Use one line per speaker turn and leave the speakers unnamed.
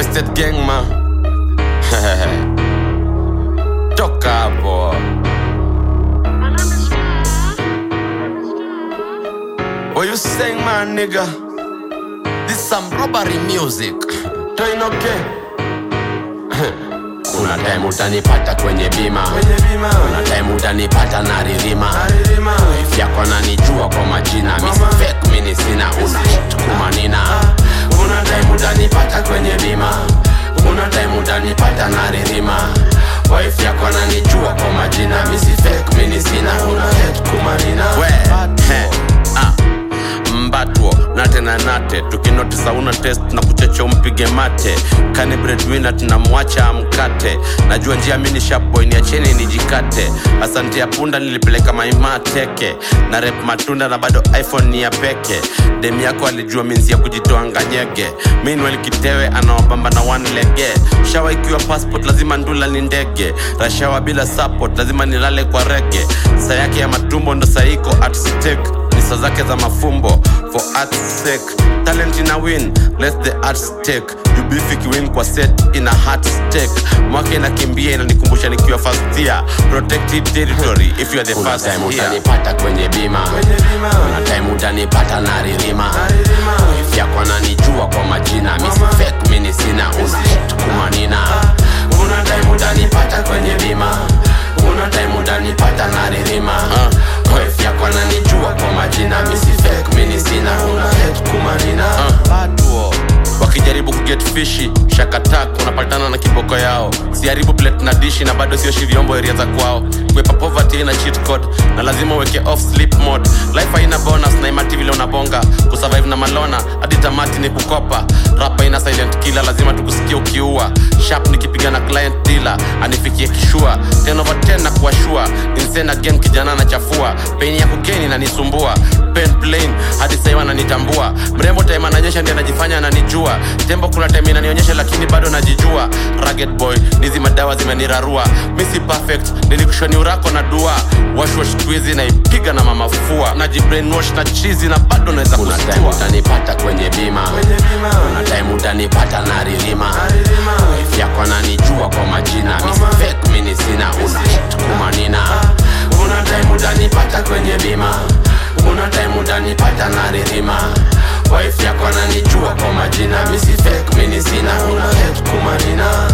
Estate gang ma toka hapo What you saying man nigga This some robbery music Toinoke Kuna time utanipata kwenye bima Kuna time utanipata na ririma Wife yako ananijua kwa majina Misi fake mini sina una hit kumanina Kuna time utanipata kwenye bima Kuna time utanipata na ririma Wife yako ananijua kwa majina Misi fake mini sina una hit kumanina We, he, ah mbatwo nate na nate tukinotisa una test na kucheche umpige mate kani breadwinner tunamwacha amkate najua njia mini sharpboy niacheni nijikate asante ya punda nilipeleka maima teke na rep matunda na bado iphone ni ya peke dem yako alijua minzi ya kujitoa nganyege meanwhile kitewe anawabamba na one lege shawa ikiwa passport lazima ndula ni ndege rashawa bila support lazima nilale kwa rege saa yake ya matumbo ndo saiko at stake ni saa zake za mafumbo for art's sake talent ina win let the art stake jubifi kiwin kwa set ina heart stake mwaka inakimbia inanikumbusha nikiwa first year protected territory if you are the
Kuna
first
time
here
utanipata kwenye bima Kuna time utanipata na ririma Wife yako ananijua kwa majina Misi fake mini sina una hit kumanina Kuna time utanipata kwenye bima Kuna time utanipata na ririma Wife yako ananijua kwa majina Misi fake mini sina una hit kumanina
batuo wakijaribu kuget fishi shakatak unapatana na kiboko yao siharibu plate na dishi na bado sioshi vyombo eria za kwao kwepa poverty ina cheat code na lazima uweke off sleep mode life haina bonus na imati vile unabonga kusurvive na malona hadi tamati ni kukopa rapa ina silent killer lazima tukusikia ukiua sharp nikipiga na client dealer anifikie kishua 10 over 10 na kuashua insane again kijana anachafua pain ya kugeni nanisumbua pen plain hadi saiwa ananitambua mrembo time ananyesha ndi anajifanya ananijua tembo kuna time inanionyesha lakini bado najijua rugged boy nizi madawa zimenirarua misi perfect nilikushoni urako na dua washwash twizi naipiga na mamafua najibrainwash na chizi na bado naweza
Kuna time
kustua
utanipata kwenye bima Kuna time utanipata na ririma Wife yako ananijua kwa majina Misi fake mini sina una hit kumanina Kuna time utanipata kwenye bima Kuna time utanipata na ririma Wife yako ananijua kwa majina Misi fake mini sina una hit kumanina